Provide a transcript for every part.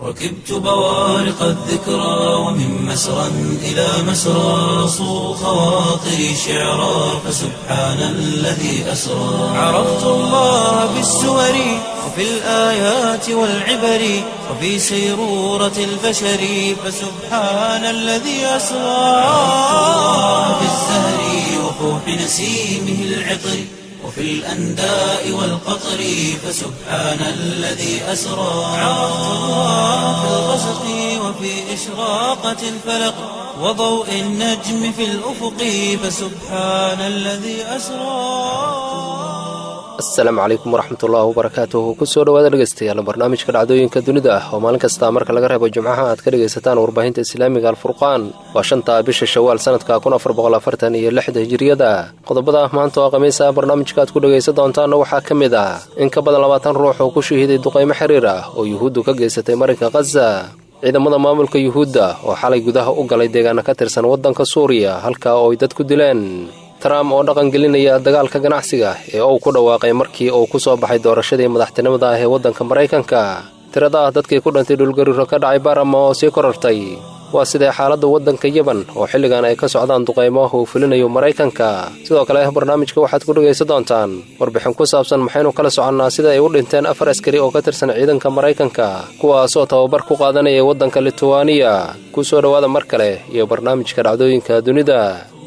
ركبت بوارق الذكرى ومن مسرى إلى مسرى صو خواطري شعرا فسبحان الذي أسرى عرفت الله بالسور وفي الآيات والعبر وفي سيرورة البشر فسبحان الذي أسرى في الزهر وفوح نسيمه العطر وفي الأنداء والقطر فسبحان الذي أسرى عرفت الله في الغسق وفي إشراقة الفلق وضوء النجم في الأفق فسبحان الذي أسرى asalaamu calaykum waraxmatullaahi wabarakaatuhu kusoo dhawaada dhegeystayaal barnaamijka dhacdooyinka dunida ah oo maalin kasta marka laga reebo jimcaha aad ka dhegaysataan warbaahinta islaamiga alfurqaan waa shanta bisha shawaal sanadka kun afar boqol afartan iyo lixda hijiriyada qodobada maanta oo khamiisa barnaamijka aad ku dhegaysan doontaanna waxaa ka mid ah in ka badan labaatan ruux oo ku shahiiday duqaymo xiriir ah oo yuhuuddu ka geysatay marinka khaza ciidamada maamulka yuhuudda oo xalay gudaha u galay deegaana ka tirsan waddanka suuriya halkaa oo ay dad ku dileen trump oo dhaqan gelinaya dagaalka ganacsiga ee uu ku dhawaaqay markii uu ku soo baxay doorashadii madaxtinimada ah ee waddanka maraykanka tirada ah dadkii ku dhintay dhulgariiro ka dhacay barama oo sii korartay waa sidee xaaladda waddanka yeban oo xilligan ay ka socdaan duqaymo uu fulinayo maraykanka sidoo kale barnaamijka waxaad ku dhegaysan doontaan warbixin ku saabsan maxaynu kala soconnaa sida ay u dhinteen afar askari oo ka tirsan ciidanka maraykanka kuwaasoo tababar ku qaadanaya waddanka lituwaniya ku soo dhowaada mar kale iyo barnaamijka dhacdooyinka dunida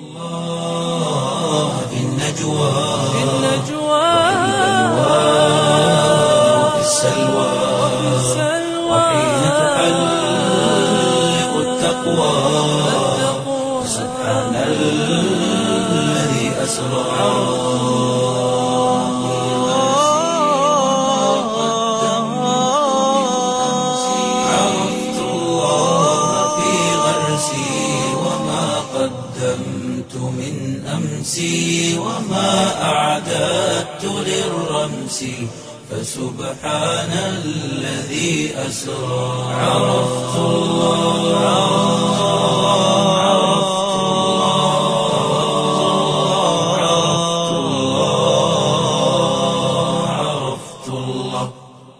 النجوى في النجوى وفي السلوى وحين تحلق التقوى سبحان الذي أسرى عرفت الله في غرسي وما قدمت من أمسي وما أعددت للرمس فسبحان الذي أسرى عرفت الله عرفت الله عرفت الله عرفت الله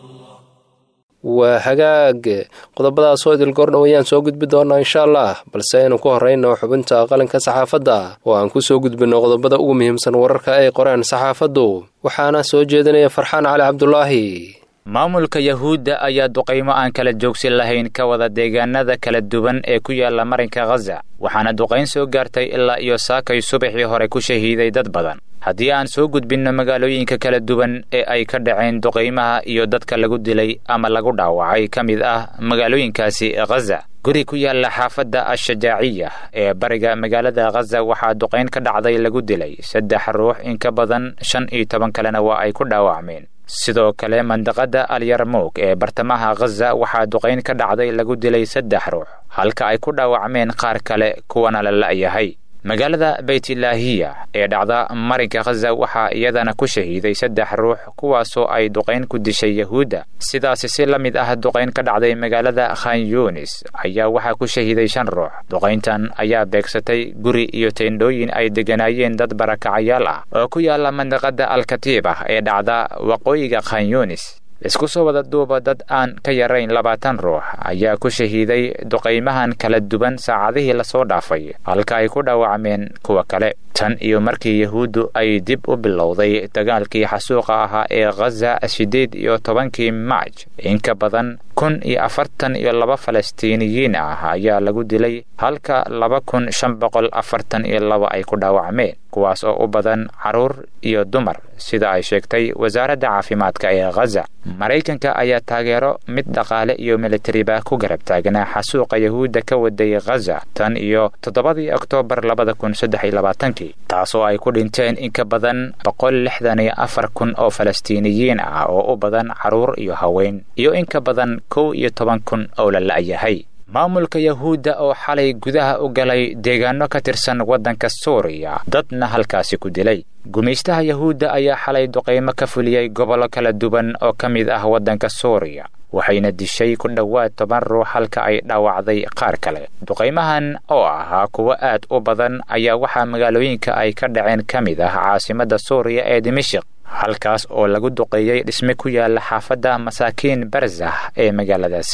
waa hagaag qodobadaas oo idil goordhow ayaan soo gudbi doonaa insha allah balse aynu ku horrayno xubinta qalinka saxaafadda oo aan ku soo gudbinno qodobada ugu muhiimsan wararka ay qoreen saxaafaddu waxaana soo jeedinaya farxaan cali cabdulaahi maamulka yahuudda ayaa duqaymo aan kala joogsin lahayn ka wada deegaanada kala duwan ee ku yaala marinka khaza waxaana duqayn soo gaartay ilaa iyo saakay subaxii hore ku shahiiday dad badan haddii aan soo gudbinno magaalooyinka kala duwan ee ay ka dhaceen duqaymaha iyo dadka lagu dilay ama lagu dhaawacay ka mid ah magaalooyinkaasi khaza guri ku yaalla xaafadda ashajaaciya ee bariga magaalada khaza waxaa duqayn ka dhacday lagu dilay saddex ruux in ka badan shan iyo toban kalena waa ay ku dhaawacmeen sidoo kale mandaqadda alyarmuug ee bartamaha khaza waxaa duqayn ka dhacday lagu dilay saddex ruux halka ay ku dhaawacmeen qaar kale kuwana la la'yahay magaalada beytlaahiya ee dhacda marinka khaza waxaa iyadana ku shahiiday saddex ruux kuwaasoo ay duqayn ku dishay yahuudda sidaasi si la mid ah duqayn ka dhacday magaalada khan yunis ayaa waxaa ku shahiiday shan ruux duqayntan ayaa beegsatay guri iyo teendhooyin ay degganaayeen dad barakacayaal ah oo ku yaala mandaqadda alkatiib ah ee dhacda waqooyiga khan yunis isku soo wada duuba dad aan ka yarayn labaatan ruux ayaa ku shahiiday duqaymahan kala duwan saacadihii lasoo dhaafay halka ay ku dhaawacmeen kuwa kale tan iyo markii yahuuddu ay dib u bilowday dagaalkii xasuuqa ahaa ee khaza siddeed iyo tobankii maaj in ka badan kun iyo afartan iyo laba falastiiniyiin ah ayaa lagu dilay halka laba kun shan boqol afartan iyo laba ay ku dhaawacmeen kuwaas oo u badan carruur iyo dumar sida ay sheegtay wasaaradda caafimaadka ee khaza maraykanka ayaa taageero mid dhaqaale iyo militariba ku garab taagnaa xasuuqa yahuudda ka waday khaza tan iyo toddobadii oktoobar labada kun saddex iyo labaatankii taasoo ay ku dhinteen in ka badan boqol lixdan iyo afar kun oo falastiiniyiin ah oo u badan carruur iyo haween iyo in ka badan kow iyo toban kun oo la la'yahay maamulka yahuudda oo xalay gudaha u galay deegaano ka tirsan waddanka suuriya dadna halkaasi ku dilay gumaystaha yahuudda ayaa xalay duqaymo ka fuliyey gobollo kala duwan oo ka mid ah waddanka suuriya waxayna dishay ku dhowaad toban ruux halka ay dhaawacday qaar kale duqaymahan oo ahaa kuwo aad u badan ayaa waxaa magaalooyinka ay ka dhaceen ka mid ah caasimadda suuriya ee dimashik halkaas oo lagu duqeeyey dhisme ku yaala xaafadda masaakiin barzah ee magaaladaasi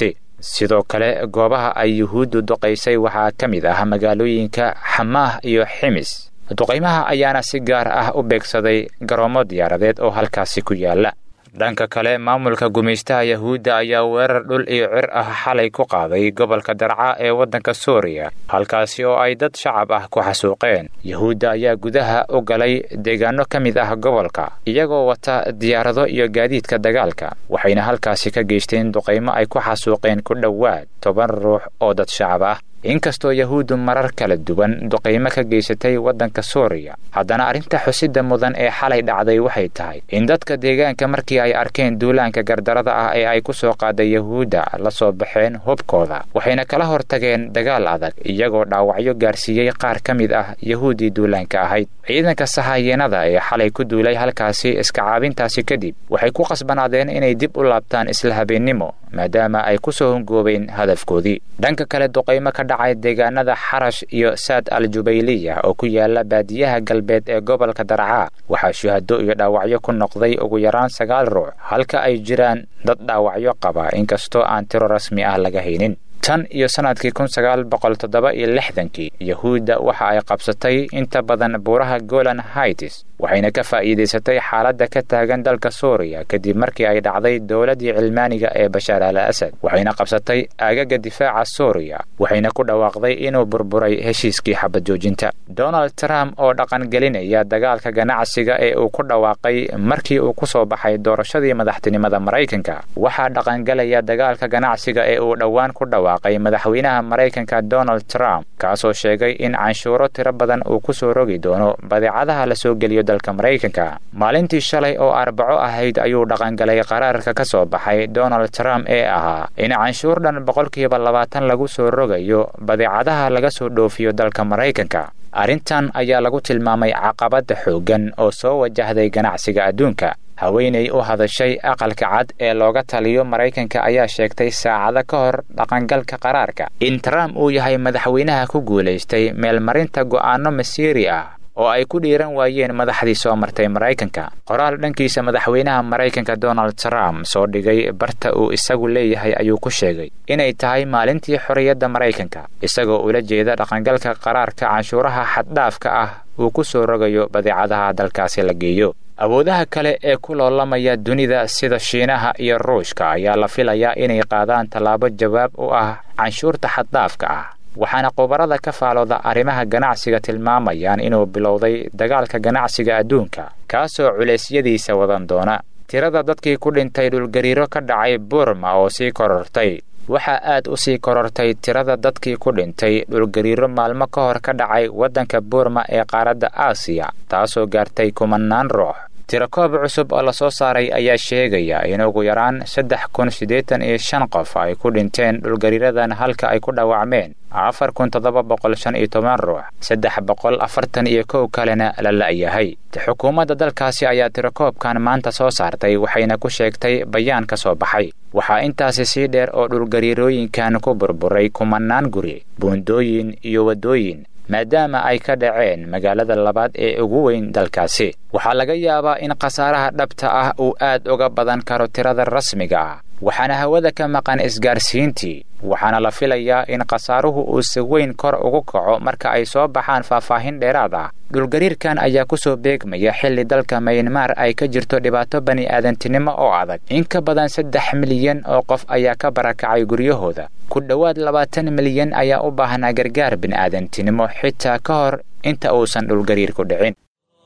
sidoo kale goobaha ay yuhuuddu duqaysay waxaa ka mid ah magaalooyinka xamaah iyo ximis duqaymaha ayaana si gaar ah u beegsaday garoomo diyaaradeed oo halkaasi ku yaala dhanka kale maamulka gumaystaha yahuudda ayaa weerar dhul iyo cir ah xalay ku qaaday gobolka darca ee waddanka suuriya halkaasi oo ay dad shacab ah ku xasuuqeen yahuudda ayaa gudaha u galay deegaano ka mid ah gobolka iyagoo wata diyaarado iyo gaadiidka dagaalka waxayna halkaasi ka geysteen duqaymo ay ku xasuuqeen ku dhowaad toban ruux oo dad shacab ah inkastoo yahuuddu marar kala duwan duqaymo ka geysatay waddanka suuriya haddana arrinta xusidda mudan ee xalay dhacday waxay tahay in dadka deegaanka markii ay arkeen duulaanka gardarada ah ee ay ku soo qaaday yahuudda la soo baxeen hubkooda waxayna kala hortageen dagaal adag iyagoo dhaawacyo gaarsiiyey qaar ka mid ah yahuuddii duulaanka ahayd ciidanka sahayeenada ee xalay ku duulay halkaasi iska caabintaasi kadib waxay ku qasbanaadeen inay dib u laabtaan isla habeennimo maadaama ay ku soo hongoobeen hadafkoodii dhanka kale duqaymo ka dhacay deegaanada xarash iyo saad al jubayliya oo ku yaala baadiyaha galbeed ee gobolka darcaa waxaa shuhado iyo dhaawacyo ku noqday ugu yaraan sagaal ruux halka ay jiraan dad dhaawacyo qaba inkastoo aan tiro rasmi ah laga haynin tan iyo sannadkii kun sagaal boqol toddoba iyo lixdankii yahuudda waxa ay qabsatay inta badan buuraha golan haitis waxayna ka faa'iidaysatay xaaladda ka taagan dalka suuriya kadib markii ay dhacday dowladdii cilmaaniga ee bashaar al asad waxayna qabsatay aagaga difaaca suuriya waxayna ku dhawaaqday inuu burburay heshiiskii xabad joojinta donald trump oo dhaqangelinaya dagaalka ganacsiga ee uu ku dhawaaqay markii uu ku soo baxay doorashadii madaxtinimada maraykanka waxaa dhaqangelaya dagaalka ganacsiga ee uu dhowaan ku dhawaaqay madaxweynaha maraykanka donald trump kaasoo sheegay in canshuuro tiro badan uu ku soo rogi doono badeecadaha la soo geliyo dalka maraykanka maalintii shalay oo arbaco ahayd ayuu dhaqangalay qaraarka ka soo baxay donald trump ee ahaa in canshuur dhan boqolkiiba labaatan lagu soo rogayo badeecadaha laga soo dhoofiyo dalka maraykanka arrintan ayaa lagu tilmaamay caqabadda xooggan oo soo wajahday ganacsiga adduunka haweenay u hadashay aqalka cad ee looga taliyo maraykanka ayaa sheegtay saacado ka hor dhaqangalka qaraarka in trump uu yahay madaxweynaha ku guulaystay meelmarinta go'aanno masiiri ah oo ay ku dhiiran waayeen madaxdii soo martay maraykanka qoraal dhankiisa madaxweynaha maraykanka donald trump soo dhigay barta uu isagu leeyahay ayuu ku sheegay inay tahay maalintii xorriyadda maraykanka isagoo ula jeeda dhaqangalka qaraarka canshuuraha xaddhaafka ah uu ku soo rogayo badeecadaha dalkaasi la geeyo awoodaha kale ee ku loolamaya dunida sida shiinaha iyo ruushka ayaa la filayaa inay qaadaan tallaabo jawaab u ah canshuurta xaddhaafka ah waxaana khubarada ka faalooda arrimaha ganacsiga tilmaamayaan inuu bilowday dagaalka ganacsiga adduunka kaasoo culeysyadiisa wadan doona tirada dadkii ku dhintay dhulgariiro ka dhacay burma oo sii korortay waxaa aad u sii korortay tirada dadkii ku dhintay dhulgariiro maalmo ka hor ka dhacay waddanka burma ee qaaradda aasiya taasoo gaartay kumanaan ruux tirakoob cusub oo lasoo saaray ayaa sheegaya in ugu yaraan saddex kun siddeetan iyo shan qof ay ku dhinteen dhulgariiradan halka ay ku dhaawacmeen afar kun toddoba boqol shan iyo toban ruux saddex boqol afartan iyo kow kalena la la'yahay xukuumadda dalkaasi ayaa tirakoobkan maanta soo saartay waxayna ku sheegtay bayaan ka soo baxay waxaa intaasi sii dheer oo dhulgariirooyinkan ku burburay kumanaan guri buundooyin iyo waddooyin maadaama ay ka dhaceen magaalada labaad ee ugu weyn dalkaasi waxaa laga yaabaa in khasaaraha dhabta ah uu aad uga badan karo tirada rasmiga ah waxaana hawada ka maqan isgaarsiintii waxaana la filayaa in khasaaruhu uu si weyn kor ugu kaco marka ay soo baxaan faahfaahin dheeraad ah dhulgariirkan ayaa ku soo beegmaya xilli dalka maynmaar ay ka jirto dhibaato bani'aadantinimo oo adag in ka badan saddex milyan oo qof ayaa ka barakacay guryahooda ku dhowaad labaatan milyan ayaa u baahnaa gargaar bini'aadantinimo xitaa ka hor inta uusan dhulgariirku dhicin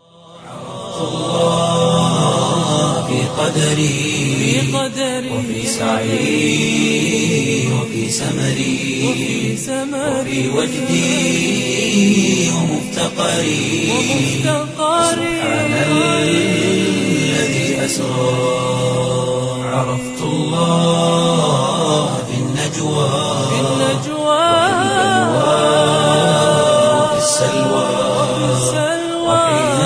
في قدري وفي سعي وفي سمري وفي وجدي ومفتقري سبحان الذي أسرى عرفت الله في النجوى وفي السلوى وحين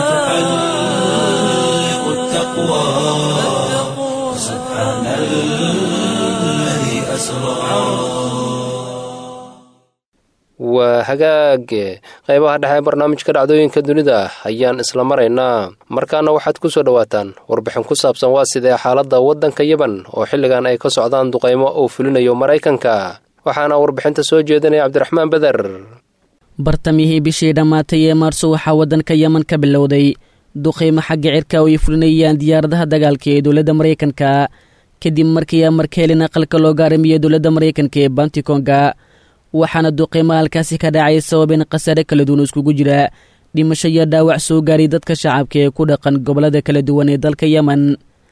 تحلق التقوى سبحان الذي أسرى waa hagaage qaybaha dhexe ee barnaamijka dhacdooyinka dunida ayaan isla maraynaa markaana waxaad ku soo dhowaataan warbixin ku saabsan waa sidee xaaladda waddanka yeban oo xilligan ay ka socdaan duqaymo uu fulinayo maraykanka waxaana warbixinta soo jeedinaya cabdiraxmaan beder bartamihii bishii dhammaatay ee maarso waxaa waddanka yeman ka bilowday duqaymo xagga cirka oo ay fulinayaan diyaaradaha dagaalka ee dowladda maraykanka kadib markii amarkeelin aqalka loo gaaramiyey dowladda maraykanka ee bantikonga waxaana duqeymo halkaasi ka dhacay sababeen khasaare kala duwan iskugu jira dhimasho iyo dhaawac soo gaaray dadka shacabka ee ku dhaqan gobollada kala duwan ee dalka yemen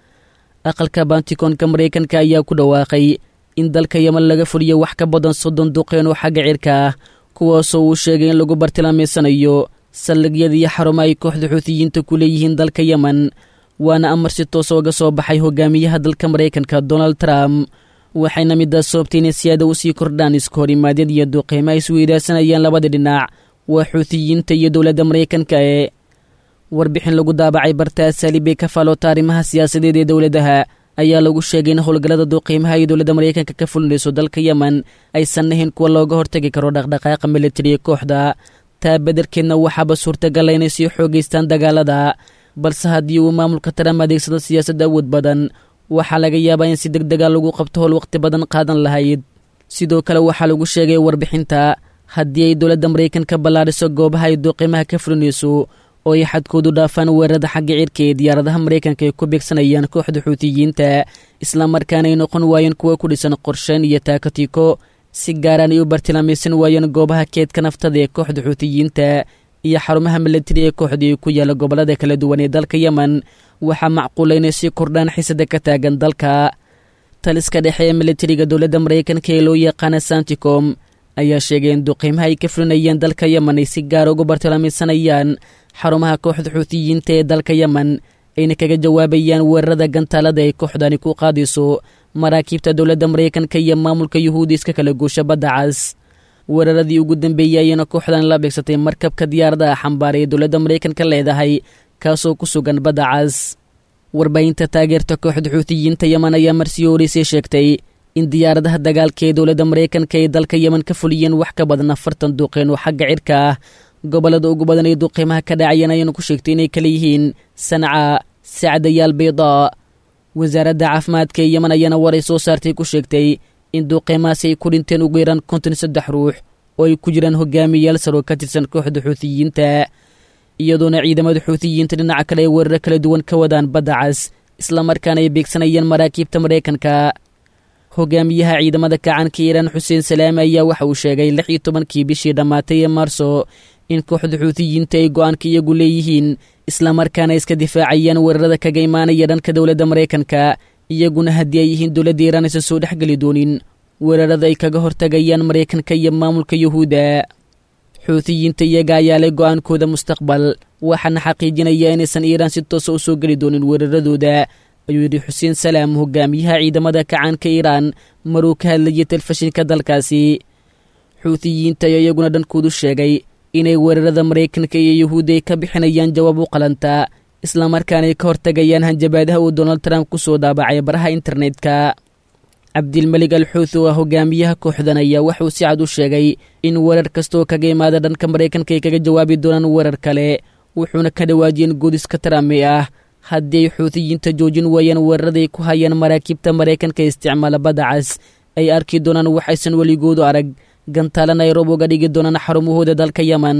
aqalka bantikonka maraykanka ayaa ku dhawaaqay in dalka yemen laga fuliyo wax ka badan soddon duqeen oo xagga cirka ah kuwaasoo uu sheegay in lagu bartilmaameysanayo saldhigyada iyo xarumo ay kooxda xuutiyiinta ku leeyihiin dalka yemen waana amar si toos ooga soo baxay hogaamiyaha dalka maraykanka donald trump waxayna midaas soobtay inay siyaada u sii kordhaan iska horimaadyad iyo duqeymo ay isweydaarsanayaan labada dhinac waa xuutiyiinta iyo dowladda maraykanka ee warbixin lagu daabacay barta asaali bay ka faaloota arrimaha siyaasadeed ee dowladaha ayaa lagu sheegay in howlgallada duqeymaha iyo dowladda maraykanka ka fulinayso dalka yemen aysan ahayn kuwa looga hortagi karo dhaqdhaqaaqa militari ee kooxda taa bederkeedna waxaaba suurtagala inay sii xoogaystaan dagaalada balse haddii uu maamulka taram adeegsado siyaasad awood badan waxaa laga yaabaa in si deg dega lagu qabto howl wakhti badan qaadan lahayd sidoo kale waxaa lagu sheegay warbixinta haddii ay dowladda maraykanka ballaadhiso goobaha ay duqeymaha ka fulinayso oo ay xadkoodu dhaafaan weerarada xagga cirka ee diyaaradaha maraykanka ay ku beegsanayaan kooxda xuutiyiinta islamarkaana ay noqon waayeen kuwa ku dhisan qorsheyn iyo taakatiko si gaaraan ay u bartilmaamaysan waayeen goobaha keedka naftada ee kooxda xuutiyiinta iyo xarumaha milatari ee kooxda ee ku yaalla gobollada kala duwan ee dalka yemen waxaa macquula inay sii kordhaan xisada ka taagan dalka taliska dhexe ee militariga dowladda maraykanka ee loo yaqaana santicom ayaa sheegay in duqeymaha ay ka fulinayeen dalka yemen ay si gaara ugu bartilmaamaysanayaan xarumaha kooxda xuutiyiinta ee dalka yemen ayna kaga jawaabayaan weerarada gantaalada ay kooxdani ku qaadayso maraakiibta dowladda maraykanka iyo maamulka yuhuudi iska kala guusha badda cas weeraradii ugu dambeeyey ayayna kooxdan la beegsatay markabka diyaaradaha xambaara ee dowladda maraykanka leedahay kaasoo ku sugan badda cas warbaahinta taageerta kooxda xuutiyiinta yemen ayaa marsii horeysay sheegtay in diyaaradaha dagaalka ee dowladda maraykanka ay dalka yemen ka fuliyeen wax ka badan afartan duqeen oo xagga cirka ah gobollada ugu badan ee duqeymaha ka dhacayeen ayaana ku sheegtay inay kala yihiin sanca sacdayaal baydaa wasaaradda caafimaadka ee yemen ayaana war ay soo saartay ku sheegtay in duqeymahaasi ay ku dhinteen ugu yaraan konton saddex ruux oo ay ku jiraan hogaamiyayaal saroo ka tirsan kooxda xuutiyiinta iyadoona ciidamada xuutiyiinta dhinaca kale ay weeraro kala duwan ka wadaan badda cas islamarkaana ay beegsanayeen maraakiibta maraykanka hogaamiyaha ciidamada kacanka iiraan xuseen salaame ayaa waxa uu sheegay lix iyo tobankii bishii dhammaatay ee maarso in kooxda xuutiyiinta ay go-aanka iyagu leeyihiin islamarkaana iska difaacayaan weerarada kaga imaanaya dhanka dowladda maraykanka iyaguna haddii ay yihiin dowladda iiraan aysan soo dhexgeli doonin weerarada ay kaga hortagayaan maraykanka iyo maamulka yuhuudda xuutiyiinta iyaga ayaa leh go-aankooda mustaqbal waxaana xaqiijinaya inaysan iiraan si toosa u soo geli doonin weeraradooda ayuu yidhi xuseen salaam hogaamiyaha ciidamada kacaanka iiraan maruu ka hadlayay telefishinka dalkaasi xuutiyiinta ayaa iyaguna dhankoodu sheegay inay weerarada maraykanka iyo yuhuudda ay ka bixinayaan jawaab u qalanta islamarkaana ay ka hortagayaan hanjabaadaha uu donald trump ku soo daabacay baraha internetka cabdilmelig al xuuthi oo ah hogaamiyaha kooxdan ayaa wuxuu si cad u sheegay in weerar kastaoo kaga imaada dhanka maraykanka ay kaga jawaabi doonaan weerar kale wuxuuna ka dhawaajiyeen goodiska trame ah haddii ay xuutiyiinta joojin waayaan weeraraday ku hayaan maraakiibta maraykanka isticmaala badda cas ay arki doonaan waxaysan weligoodu arag gantaala nairobi uga dhigi doonaan xarumahooda dalka yemen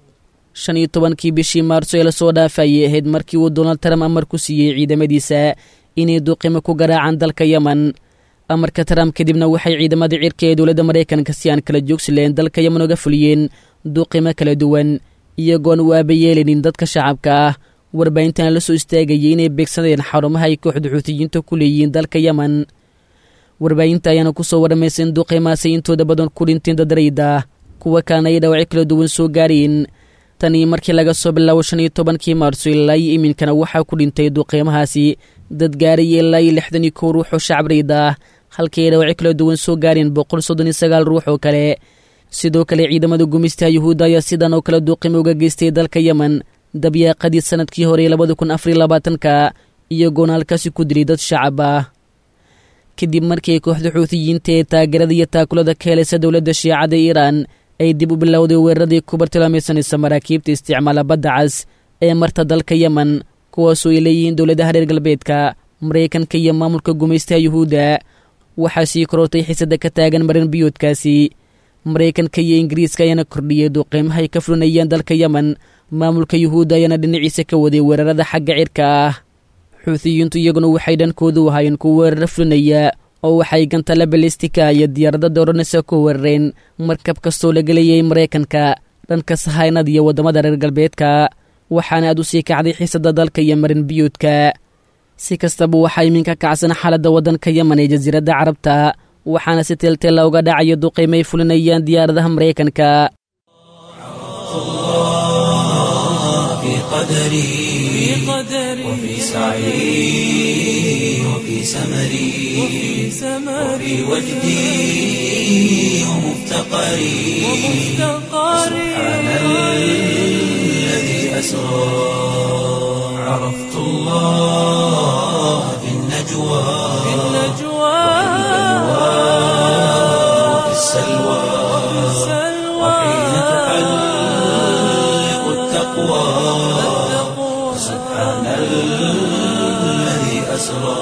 shan iyo tobankii bishii maarso ee lasoo dhaafayay ahayd markii uu donald trump amar ku siiyey ciidamadiisa inay duqimo ku garaacaan dalka yemen amarka trump kadibna waxay ciidamada cirka ee dowladda maraykanka si aan kala joogsi lahayn dalka yemen uga fuliyeen duqimo kala duwan iyagoon u aabayeelinin dadka shacabka ah warbaahintana la soo istaagayay inay beegsanayeen xarumaha ay kooxda xuutiyiinta ku leeyihiin dalka yemen warbaahinta ayaana ku soo warramaysa in duqeymaasay intooda badan ku dhinteen dadarayda kuwa kalena ay dhaawacyo kala duwan soo gaareen tanii markii laga soo bilaabo shan iyo tobankii maarso ilaa iyo iminkana waxaa ku dhintay duqeymahaasi dad gaaraya ilaa iyo lixdan iyo kow ruux oo shacbrayda ah halkii ay dhaawacyo kala duwan soo gaareen boqol soddon iyo sagaal ruux oo kale sidoo kale ciidamada gumistaha yuhuudda ayaa sidan oo kale duqimo uga geystay dalka yemen dabyaaqadii sanadkii hore labada kun afariyo labaatanka iyagoona halkaasi ku dilay dad shacab ah kadib markii kooxda xuutiyiinta ee taageerada iyo taakulada ka helaysa dowladda shiicada iiraan ay dib u bilowday weeraradii ku bartilmaamaysanaysa maraakiibta isticmaala badda cas ee marta dalka yemen kuwaasoo ay leeyihiin dowladaha reer galbeedka maraykanka iyo maamulka gumaystaha yuhuudda waxaa sii korortay xiisada ka taagan marin biyoodkaasi maraykanka iyo ingiriiska ayaana kordhiyey duqeymaha ay ka fulinayeen dalka yemen maamulka yuhuudda ayaana dhinaciisa ka waday weerarada xagga cirka ah xuutiyiintu iyaguna waxay dhankoodu ahaayeen kuwa weeraro fulinaya oo waxay gantala balistika iyo diyaaradda dooranaysa ku weerareen markab kastoo laga leeyay maraykanka dhanka sahaynada iyo waddamada reer galbeedka waxaana aad u sii kacday xiisada dalka iyo marin biyoodka si kastaba waxaa iminka kacsan xaaladda waddanka yemen ee jasiiradda carabta waxaana si teelteela uga dhacaya duqaymay fulinayaan diyaaradaha maraykanka في قدري وفي سعي وفي سمري وفي وجدي ومفتقري سبحان الذي أسرى عرفت الله في النجوى وفي السلوى وحين تحلق التقوى سبحان الذي أسرى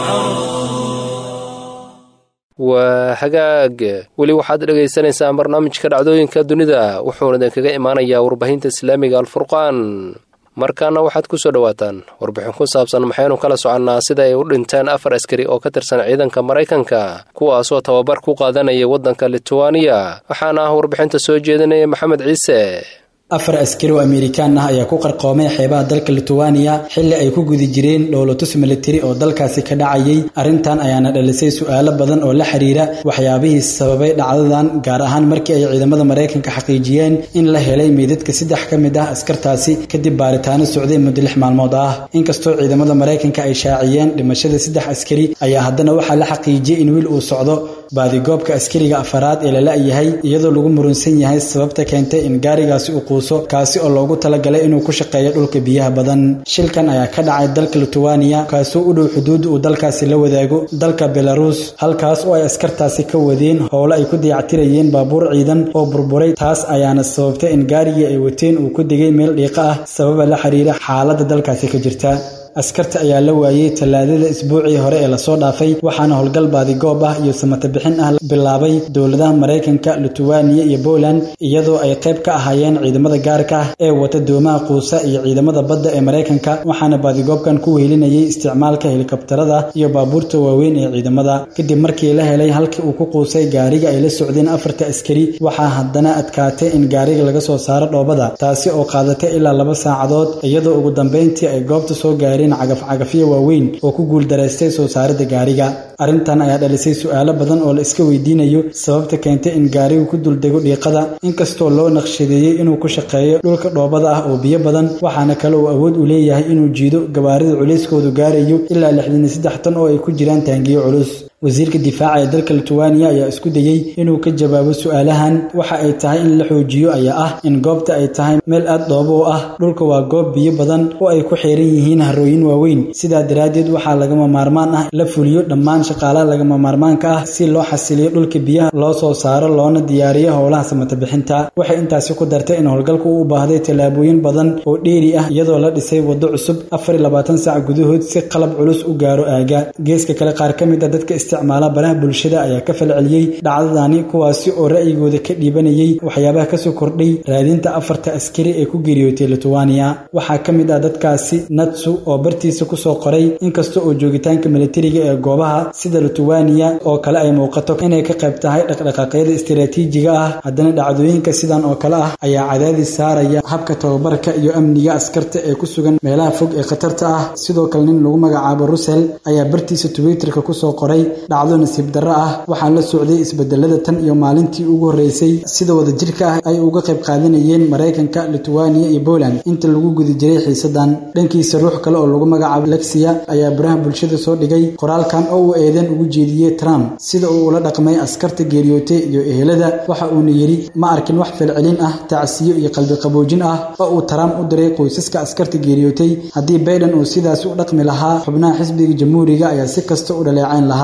waa hagaag weli waxaad dhegaysanaysaa barnaamijka dhacdooyinka dunida wuxuuna idinkaga imaanayaa warbaahinta islaamiga alfurqaan markaana waxaad ku soo dhowaataan warbixin ku saabsan maxaynu kala soconnaa sida ay u dhinteen afar askari oo ka tirsan ciidanka maraykanka kuwaasoo tababar ku qaadanaya waddanka lituwaniya waxaana ah warbixinta soo jeedinaya maxamed ciise afar askari oo amerikaan ah ayaa ku qarqoomay xeebaha dalka lituwaniya xilli ay ku guda jireen dhowlatus militari oo dalkaasi ka dhacayay arrintan ayaana dhalisay su-aalo badan oo la xiriira waxyaabihii sababay dhacdadan gaar ahaan markii ay ciidamada maraykanka xaqiijiyeen in la helay meydadka saddex ka mid ah askartaasi kadib baaritaano socday muddo lix maalmood ah inkastoo ciidamada maraykanka ay shaaciyeen dhimashada saddex askari ayaa haddana waxaa la xaqiijiyey in wiil uu socdo baadigoobka askariga afaraad ee la la-yahay iyadoo lagu murunsan yahay sababta keentay in gaarigaasi uu quuso kaasi oo loogu talagalay inuu ku shaqeeyo dhulka biyaha badan shilkan ayaa ka dhacay dalka lituwaniya kaasoo u dhow xuduud uu dalkaasi la wadaago dalka belarus halkaas oo ay askartaasi ka wadeen howlo ay ku dayactirayeen baabuur ciidan oo burburay taas ayaana sababtay in gaarigii ay wateen uu ku degay meel dhiiqa ah sababa la xiriira xaaladda dalkaasi ka jirta askarta ayaa la waayey tallaadada isbuucii hore ee lasoo dhaafay waxaana howlgal baadigoob ah iyo samata bixin ah bilaabay dowladaha maraykanka lituwaniya iyo poland iyadoo ay qayb ka ahaayeen ciidamada gaarka ah ee wata doomaha quusa iyo ciidamada badda ee maraykanka waxaana baadigoobkan ku weylinayay isticmaalka helikabtarada iyo baabuurta waaweyn ee ciidamada kadib markii la helay halkii uu ku quusay gaariga ay la socdeen afarta askari waxaa haddana adkaatay in gaariga laga soo saaro dhoobada taasi oo qaadatay ilaa laba saacadood iyadoo ugu dambeyntii ay goobta soo gaareen cagafcagafyo waaweyn oo ku guuldaraystay soo saaridda gaariga arrintan ayaa dhalisay su-aalo badan oo la iska weydiinayo sababta keentay in gaarigu ku duldego dhiiqada inkastoo loo naqshadeeyey inuu ku shaqeeyo dhulka dhoobada ah oo biyo badan waxaana kale uu awood u leeyahay inuu jiido gabaarida culayskoodu gaarayo ilaa lixdan iyo saddex tan oo ay ku jiraan taangiyo culus wasiirka difaaca ee dalka lituwaniya ayaa isku dayey inuu ka jawaabo su-aalahan waxa ay tahay in la xoojiyo ayaa ah in goobta ay tahay meel aad dhoobo u ah dhulka waa goob biyo badan oo ay ku xiran yihiin harooyin waaweyn sidaa daraaddeed waxaa lagama maarmaan ah la fuliyo dhammaan shaqaalaha lagama maarmaanka ah si loo xasiliyo dhulka biyaha loo soo saaro loona diyaariyo howlaha samata bixinta waxay intaasi ku dartay in howlgalku u baahday tallaabooyin badan oo dheeri ah iyadoo la dhisay waddo cusub afar iyo labaatan sac gudahood si qalab culus u gaaro aaga geeska kale qaar ka mid a dadka isticmaala baraha bulshada ayaa ka falceliyey dhacdadani kuwaasi oo ra'yigooda ka dhiibanayay waxyaabaha kasoo kordhay raadinta afarta askari ee ku geeriyootay lituwaniya waxaa ka mid ah dadkaasi natsu oo bartiisa kusoo qoray inkasta oo joogitaanka militariga ee goobaha sida lituwaniya oo kale ay muuqato inay ka qayb tahay dhaqdhaqaaqyada istiraatiijiga ah haddana dhacdooyinka sidan oo kale ah ayaa cadaadis saaraya habka tababarka iyo amniga askarta ee ku sugan meelaha fog ee khatarta ah sidoo kale nin lagu magacaabo rusel ayaa bartiisa twitterka kusoo qoray dhacdo nasiib darro ah waxaa la socday isbedelada tan iyo maalintii ugu horreysay sida wadajirka ah ay uga qayb qaadanayeen maraykanka lituwaniya iyo poland inta lagu guda jiray xiisadan dhankiisa ruux kale oo lagu magacaabo lexia ayaa baraha bulshada soo dhigay qoraalkan oo uu eedan ugu jeediyey trump sida uu ula dhaqmay askarta geeriyootay iyo ehelada waxa uuna yidhi ma arkin wax falcelin ah tacsiyo iyo qalbi qaboojin ah oo uu trump u diray qoysaska askarta geeriyootay haddii bayden uu sidaas u dhaqmi lahaa xubnaha xisbiga jamhuuriga ayaa si kasta u dhaleecayn lahaa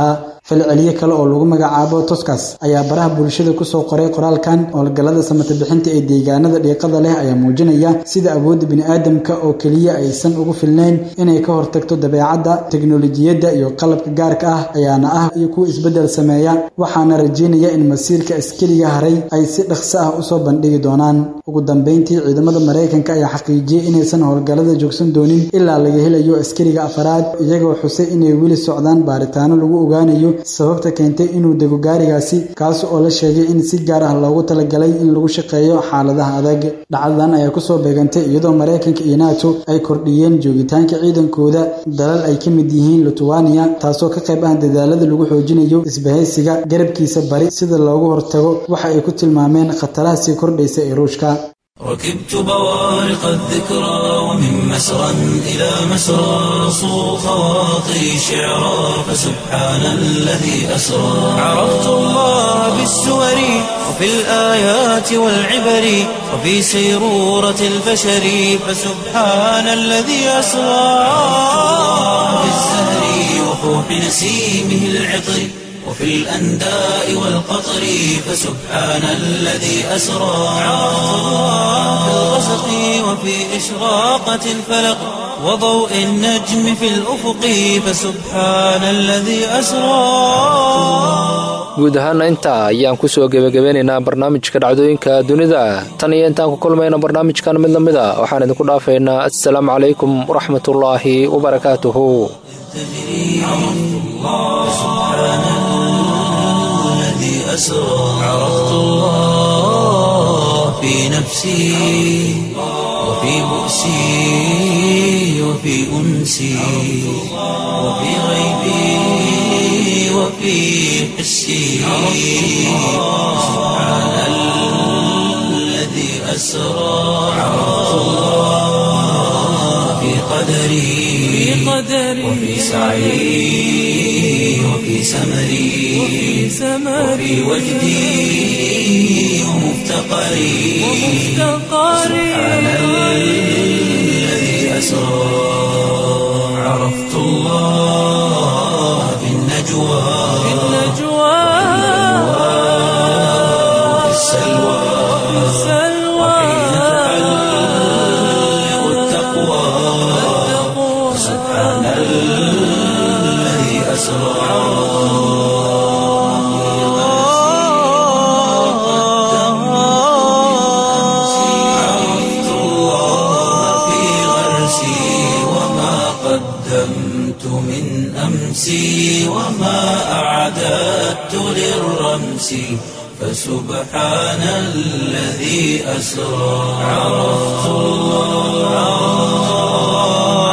falceliye kale oo lagu magacaabo toskas ayaa baraha bulshada kusoo qoray qoraalkan howlgallada samata bixinta ee deegaanada dhiiqada leh ayaa muujinaya sida awoodda bini'aadamka oo keliya aysan ugu filnayn inay ka hortagto dabeecadda teknolojiyadda iyo qalabka gaarka ah ayaana ah iyo kuwa isbeddel sameeya waxaana rajeynaya in masiirka askariga haray ay si dhaqso ah usoo bandhigi doonaan ugu dambeyntii ciidamada maraykanka ayaa xaqiijiyey inaysan howlgallada joogsan doonin ilaa laga helayo askariga afaraad iyagoo xusay inay weli socdaan baaritaano lagu ogaanayo sababta keentay inuu dego gaarigaasi kaas oo la sheegay in si gaar ah loogu talagalay in lagu shaqeeyo xaaladaha adag dhacdadan ayaa kusoo beegantay iyadoo maraykanka iyo nato ay kordhiyeen joogitaanka ciidankooda dalal ay ka mid yihiin lithuania taasoo ka qayb ah dadaalada lagu xoojinayo isbahaysiga garabkiisa bari sida loogu hortago waxa ay ku tilmaameen khataraha sii kordhaysa ee ruushka ركبت بوارق الذكرى ومن مسرى إلى مسرى صو خواطري شعرا فسبحان الذي أسرى عرفت الله بالسور وفي الآيات والعبر وفي سيرورة البشر فسبحان الذي أسرى بالزهر وفوح نسيمه العطر وفي الأنداء والقطر فسبحان الذي أسرى عرفت الله في الغسق وفي إشراقة الفلق وضوء النجم في الأفق فسبحان الذي أسرى guud ahaana intaa ayaan kusoo gebagabeynaynaa barnaamijka dhacdooyinka dunida tan iyo intaan ku kulmayna barnaamijkan mid lamid a waxaan idinku dhaafaynaa assalaamu calaykum waraxmatullaahi wabarakaatuhu أسرى عرفت الله في نفسي وفي بؤسي وفي أنسي وفي غيبي وفي حسي سبحان الذي أسرى عرفت الله في قدري وفي سعي وفي سمري وفي وجدي ومفتقري سبحان الذي أسرى عرفت الله في النجوى وفي السلوى وحين تحلق التقوى سبحان الذي أسرى عرفت الله في غرسي وما قدمت من أمسي وما أعددت للرمس فسبحان الذي أسرى عرفت الله